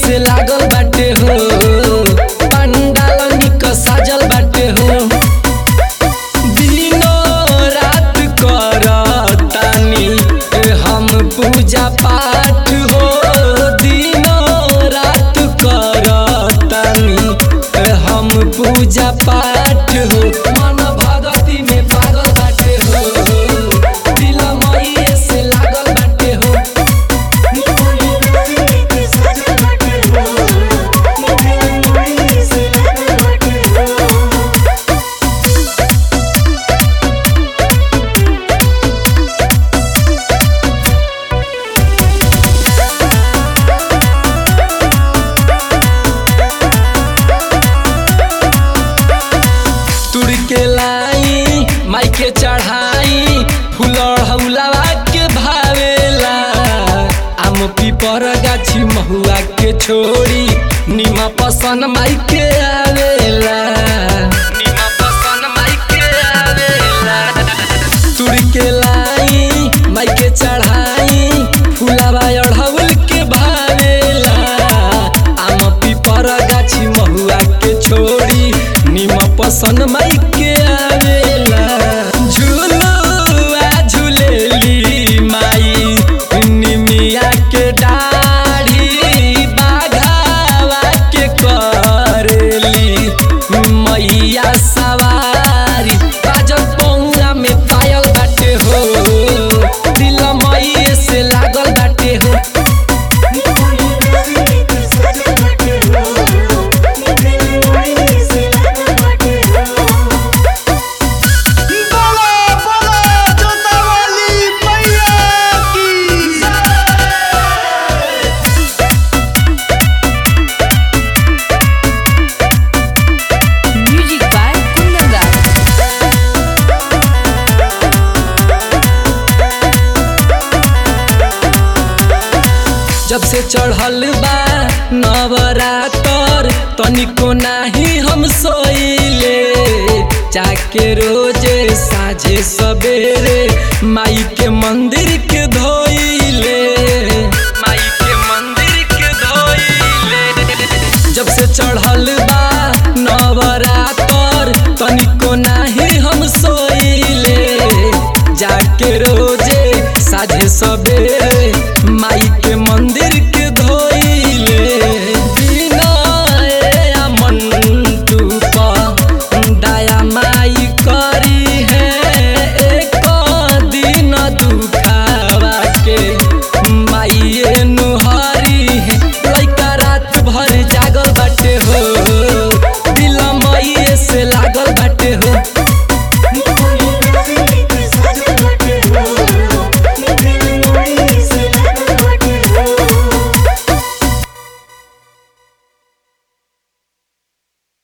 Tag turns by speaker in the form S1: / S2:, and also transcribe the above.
S1: से लागल बाटे हो पंडाल निक साजल बाटे हो दिनो रात करतानी हम पूजा पाठ हो दिनो रात करतानी हम पूजा पाठ हो मन भगती में पागल बाटे हो दिल मई से लागल बाटे हो तुर के लाई माई के चढ़ाई फूल हौलावा के भावेला आम पीपर गाछी महुआ के छोड़ी निमा पसन माई के आवेला निमा पसन माई के आवेला तुर के लाई माई के चढ़ाई फूलावा अढ़ौल के भावेला आम पीपर गाछी महुआ के छोड़ी निम पसन माई के आवेला झुलुआ झुलेली माई निमिया के डाढ़ी बाघावा के करेली मैया सवारी बाजल पौरा में पायल बाटे हो दिल मई से लागल बाटे हो
S2: बोलो बोलो जोता वाली मैया की
S3: Music by Kundan Das.
S1: जब से चढ़ल बा नवरातर तनिको नाही हम सोइले जाके रोजे साझे सवेरे माई के मंदिर के धोइले